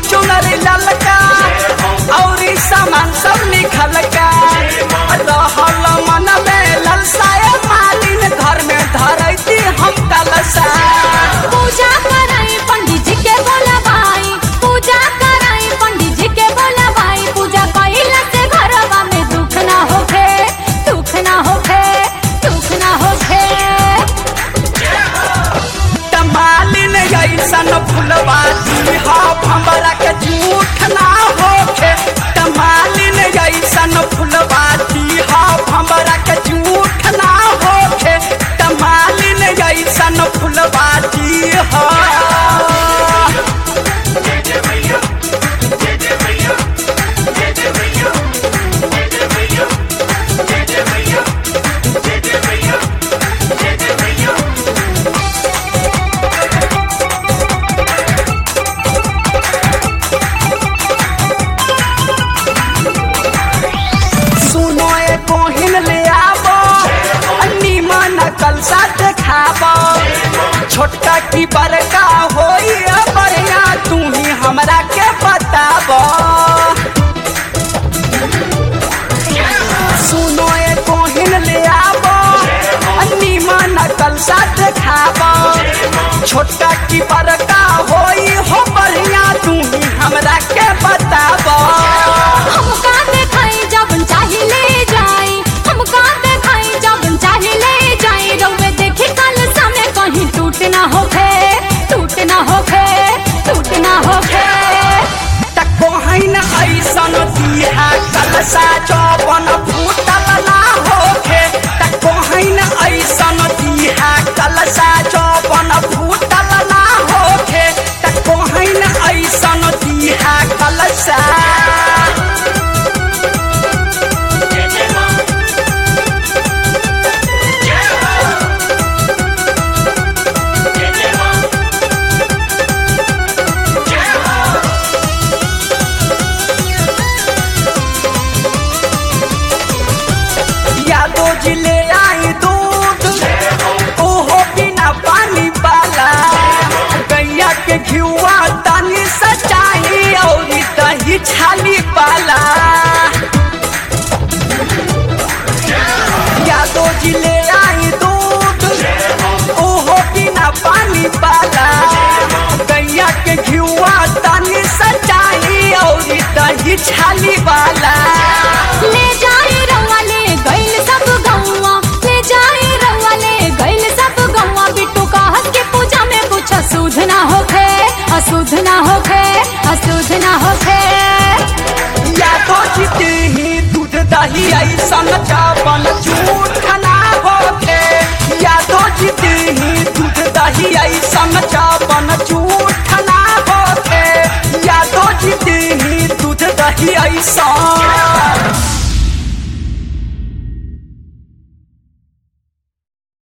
चुनर ललका और सामान सब निखल का रहल मन में ललसाए मालिन घर में धरती हम कलसा पूजा कराई पंडित जी के बोला भाई पूजा कराई पंडित जी के बोला भाई पूजा कइला से घरवा में दुख ना होखे दुख ना होखे दुख ना होखे मालिन ऐसन फुलवा दी हो हमरा के झूठ ना होखे मालिन ऐसन फुलवा दी हो हमरा के झूठ ना होखे मालिन ऐसन फुलवा दी हो सुनो ए कोहिन ले आवो नीमन कलसा देखावो छोटका की बड़का होई बढ़िया तू ही हमरा के बतावो सुनो ए कोहिन ले आवो नीमन कलसा देखावो छोटका की बड़का होई हो बढ़िया तू ही हमरा के बतावो हमका देखाई जब चाहे ले जाई हमका देखाई जब चाहे ले जाई रउवे देखी कल समय कहीं टूट ना होखे टूट ना होखे टूट ना होखे कोहन ऐसन दिया कलसा चौवन फूटल ना होखे त कोहन ऐसन दिया कलसा चौवन फूटल ना होखे त कोहन ऐसन दिया कलसा यादो जिले आई दूध ओहो बिना पानी वाला गैया के घिउआ तनी सचाई और दही छाली वाला यादो जिले आई दूध ओहो बिना पानी वाला गैया के घिउआ तनी सचाई और दही छाली वाला ले जाई रउआ ले गइल सब गौवा ले जाई रउआ ले गइल सब गौवा बिट्टू कहत के पूजा में कुछ अशुद्ध ना होखे अशुद्ध ना होखे अशुद्ध ना होखे या तो जीते ही दूध दही ऐसन चावल झूठ ना होखे या तो जीते ही दूध दही ऐसन चावल झूठ ना होखे या तो जीते ही दूध दही ऐसन